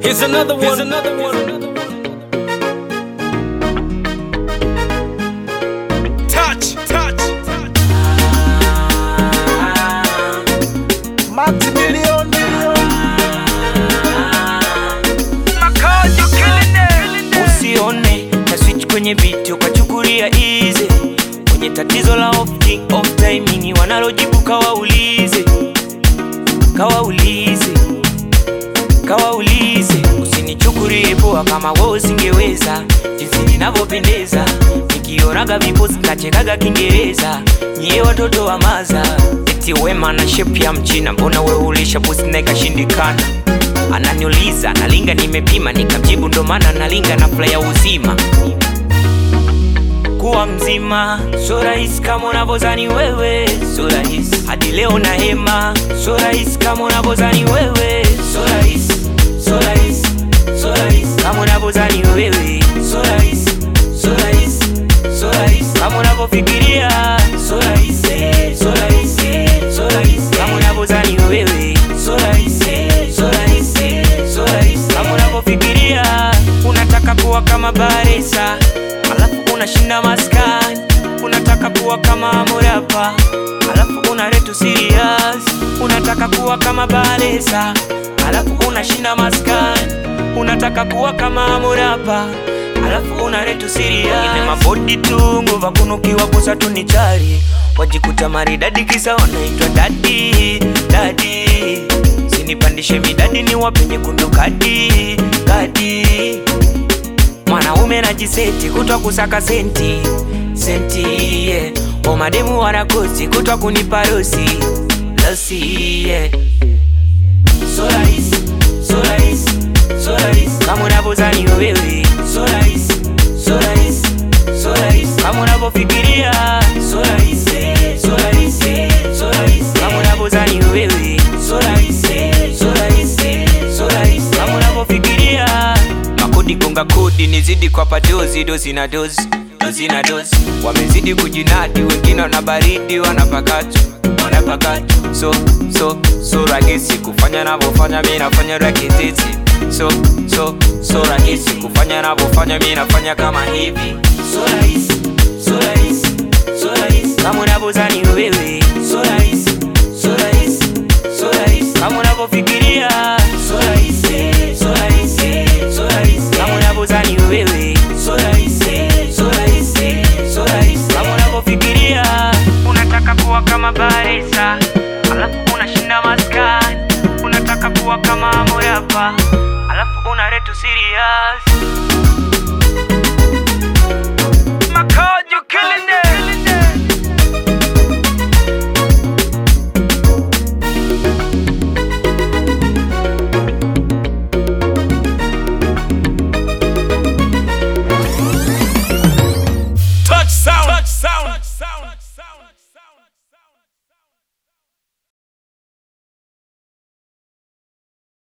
Here's another one. Here's another one. Touch, touch, touch. Maximilian, usione na switch kwenye beat ukachukulia easy kwenye tatizo la off king off timing wanalojibu kawaulize kawaulize kawaulize usinichukulie poa kama wewe usingeweza jinsi ninavyopendeza nikionaga viposi nachekaga kiingereza nyie watoto wa maza eti wema na shape ya mchina mbona wewe ulisha pusi na ikashindikana ananiuliza nalinga nimepima nikamjibu ndo maana nalinga na fla ya uzima kuwa mzima so rahisi kama unavyozani wewe so rahisi hadi leo na hema so rahisi kama unavyozani wewe so rahisi so rahisi so rahisi kama unavyozani wewe so rahisi so rahisi so rahisi kama unavyofikiria so rahisi so rahisi so rahisi kama unavyozani wewe so rahisi so rahisi so rahisi kama unavyofikiria unataka kuwa kama baresa alafu unashinda maskani unataka kuwa kama morapa alafu una retu serious unataka kuwa kama baresa alafu unashinda maskani unataka kuwa kama morapa alafu una retu serious ile mabodi tu nguva kunukiwa kusa tu ni chari wajikuta maridadi kisa wanaitwa dadi dadi sinipandishe midadi ni wapenye kundu kadi kadi mwanaume najiseti kutwa kusaka senti senti yeah. omademu wanakosi kutwa kunipa rosi losi yeah. so rahisi so rahisi so rahisi kama unavyozani wewe so rahisi so rahisi so rahisi kama unavyofikiria so rahisi so rahisi so rahisi kama unavyozani wewe so rahisi so rahisi so rahisi kama unavyofikiria makodi gonga kodi nizidi kwa padozi dozi na dozi dozi na dozi wamezidi kujinadi wengine wana baridi wanapakatu wanapakatu so so so rahisi kufanya navyofanya mi nafanya rakititi so so so rahisi kufanya navyofanya mi nafanya kama hivi so rahisi so rahisi so rahisi kama unavyozani wewe so rahisi so rahisi so rahisi kama unavyofikiria so rahisi so rahisi so rahisi kama unavyozani wewe so rahisi so rahisi so rahisi kama unavyofikiria unataka kuwa kama baresa alafu unashinda maskani unataka kuwa kama morapa alafu una retu serious